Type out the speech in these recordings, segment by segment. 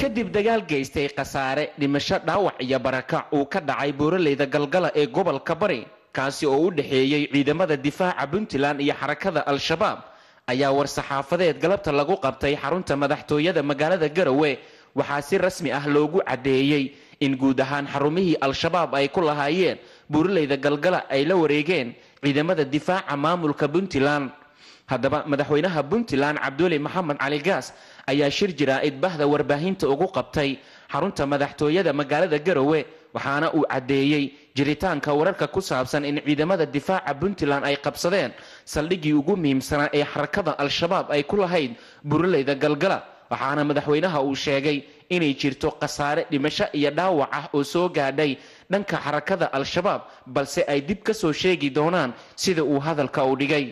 kadib dagaal geystay khasaare dhimasho dhaawac iyo barakac uu ka dhacay buuraleyda galgala ee gobolka bari kaasi oo u dhexeeyey ciidamada difaaca puntland iyo xarakada al-shabaab ayaa war-saxaafadeed galabta lagu qabtay xarunta madaxtooyada magaalada garowe waxaa si rasmi ah loogu caddeeyey in guud ahaan xarumihii al-shabaab ay ku lahaayeen buuraleyda galgala ay la wareegeen ciidamada difaaca maamulka puntland haddaba madaxweynaha puntland cabduuli maxamed cali gaas ayaa shir jiraa'id bahda warbaahinta ugu qabtay xarunta madaxtooyada magaalada garowe waxaana uu caddeeyey jiritaanka wararka ku saabsan in ciidamada difaaca puntland ay qabsadeen saldhiggii ugu muhiimsanaa ee xarakada al-shabaab ay ku lahayd buuraleyda galgala waxaana madaxweynaha uu sheegay inay jirto khasaare dhimasho iyo dhaawac ah oo soo gaadhay dhanka xarakada al-shabaab balse ay dib ka soo sheegi doonaan sida uu hadalka u dhigay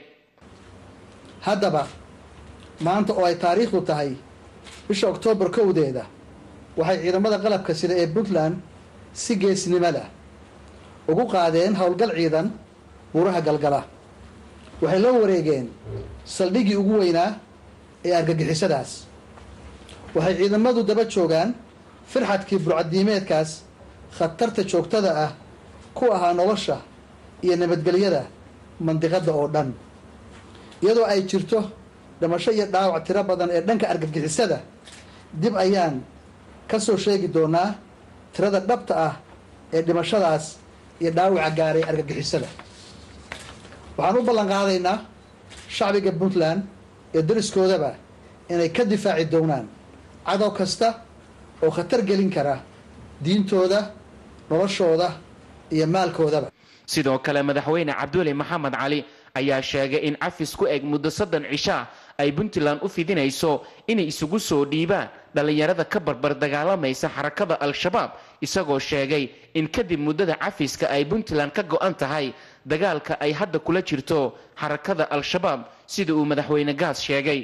haddaba maanta oo ay taariikhdu tahay bisha oktoobar kowdeeda waxay ciidamada qalabka sida ee puntland si geesnimada ugu qaadeen howlgal ciidan buuraha galgala waxay la wareegeen saldhiggii ugu weynaa ee argagixisadaas waxay ciidamadu daba joogaan firxadkii burcadiimeedkaas khatarta joogtada ah ku ahaa nolosha iyo nabadgelyada mandiqadda oo dhan iyadoo ay jirto dhimasho iyo dhaawac tiro badan ee dhanka argagixisada dib ayaan ka soo sheegi doonaa tirada dhabta ah ee dhimashadaas iyo dhaawaca gaaray argagixisada waxaan u ballan qaadaynaa shacbiga puntland iyo dariskoodaba inay ka difaaci doonaan cadow kasta oo khatar gelin kara diintooda noloshooda iyo maalkoodaba sidoo kale madaxweyne cabduuli maxamed cali ayaa sheegay in cafis ku eg muddo soddon cishaa ay puntland u fidinayso inay isugu soo dhiibaan dhallinyarada ka barbar dagaalamaysa xarakada al-shabaab isagoo sheegay in kadib muddada cafiska ay puntland ka go-an tahay dagaalka ay hadda kula jirto xarakada al-shabaab sida uu madaxweyne gaas sheegay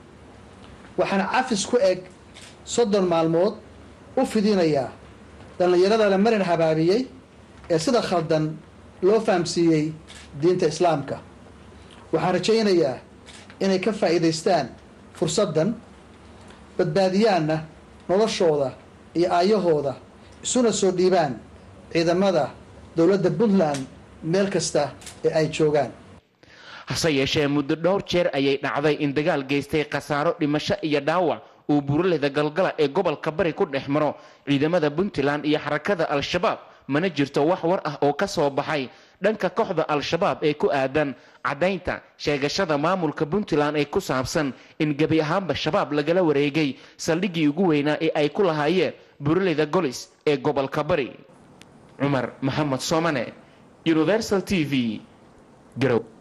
waxaana cafis ku eg soddon maalmood u fidinayaa dhallinyarada la marin habaabiyey ee sida khaldan loo fahamsiiyey diinta islaamka waxaan rajaynayaa inay ka faa'iidaystaan fursaddan badbaadiyaanna noloshooda iyo aayahooda isuna soo dhiibaan ciidamada dowladda puntland meel kasta ee ay joogaan hase yeeshee muddo dhowr jeer ayay dhacday in dagaal geystay khasaaro dhimasho iyo dhaawac uu buuraleyda galgala ee gobolka bari ku dhex maro ciidamada puntland iyo xarakada al-shabaab mana jirto wax war ah oo ka soo baxay dhanka kooxda al-shabaab ee ku aadan caddaynta sheegashada maamulka puntland ee ku saabsan in gebi ahaanba shabaab lagala wareegay saldhiggii ugu weynaa ee ay ku lahaayeen buuraleyda golis ee gobolka bari cumar maxamed soomane universal t v garow